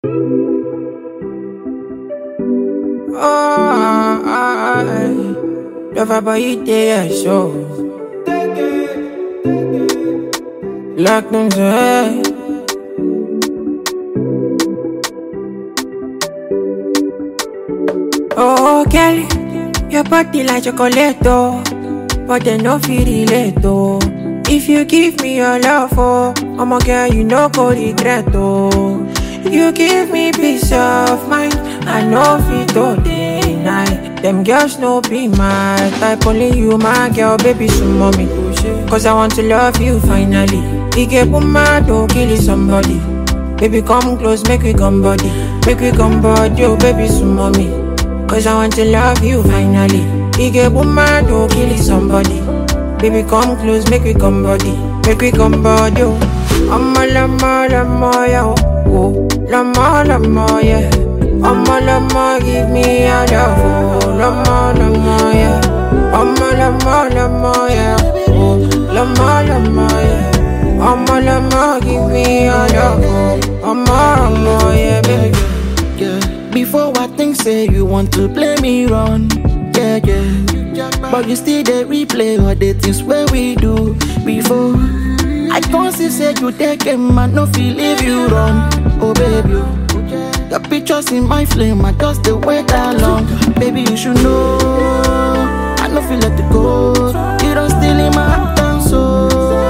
Oh, love about you there, so. Lock them to Oh, Kelly, your body like chocolate, oh. But they no feel relate, oh. If you give me your love, oh, I'm a girl, you no go regret, oh. You give me peace of mind, I know fit to deny. Them girls no be my type, only you my girl, baby, some mommy. Cause I want to love you finally. He get mad, don't kill somebody. Baby, come close, make we come body. Make we come body, oh, baby, some mommy. Cause I want to love you finally. He get mad, don't kill somebody. Baby, come close, make we come body. Make we come body, oh. I'm a lama, lama, yeah, oh. Lama, lama, yeah. I'm a lama, give me a love, oh. Lama, lama, yeah. I'm a lama, lama, yeah. Oh. Lama, lama, yeah. I'm a lama, give me a love, oh. I'm a lama, yeah, baby. yeah. Before I think say you want to play me wrong, yeah, yeah. But you still they replay all the things where we do before. I can't see say you take a man, no feel leave you run, oh baby. oh. Your pictures in my flame, I just the wait that long. Baby, you should know. I no feel let it go. You don't steal in my heart and soul.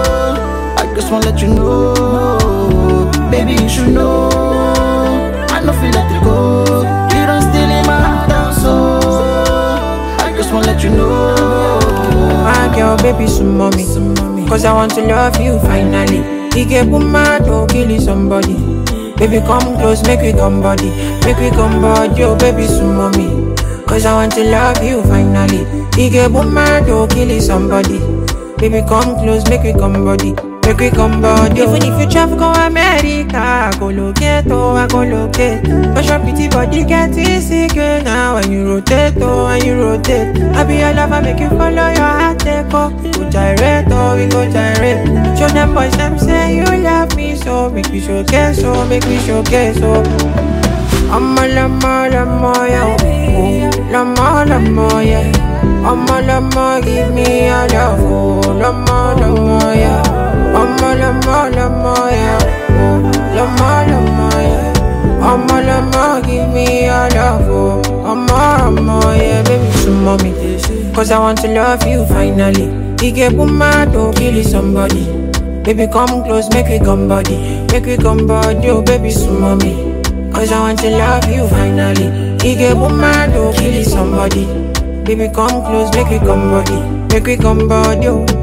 I just wanna let you know. Baby, you should know. I no feel let it go. You don't steal in my heart and soul. I just wanna let you know. My girl, baby, some mommy. Cause I want to love you finally. He get mad, don't kill somebody. Baby, come close, make we come body. Make we come body, oh, baby, some mommy. Cause I want to love you finally. He get mad, don't kill somebody. Baby, come close, make we come body. Make we come body. Even if you travel go America, I go locate, oh, I go locate. Cause your pretty body get insecure now when you rotate, oh, when you rotate. I be your lover, make you follow your heart, take oh. We go gyrate, oh, we go gyrate. Show them boys, them say you love me, so make we showcase, oh, make we showcase, oh. I'm a lama, lama, yeah, oh, lama, lama, yeah. I'm a lama, give me a love, oh, lama, lama, yeah. I'm a lama, lama, yeah, oh, lama, lama, yeah. I'm a lama, give me a love, oh, I'm a lama, yeah, baby, some mommy. Cause I want to love you finally. He get mad, don't kill somebody. Baby, come close, make we come body. Make we come body, oh, baby, some mommy. Cause I want to love you finally. He get mad, don't kill somebody. Baby, come close, make we come body. Make we come body, oh.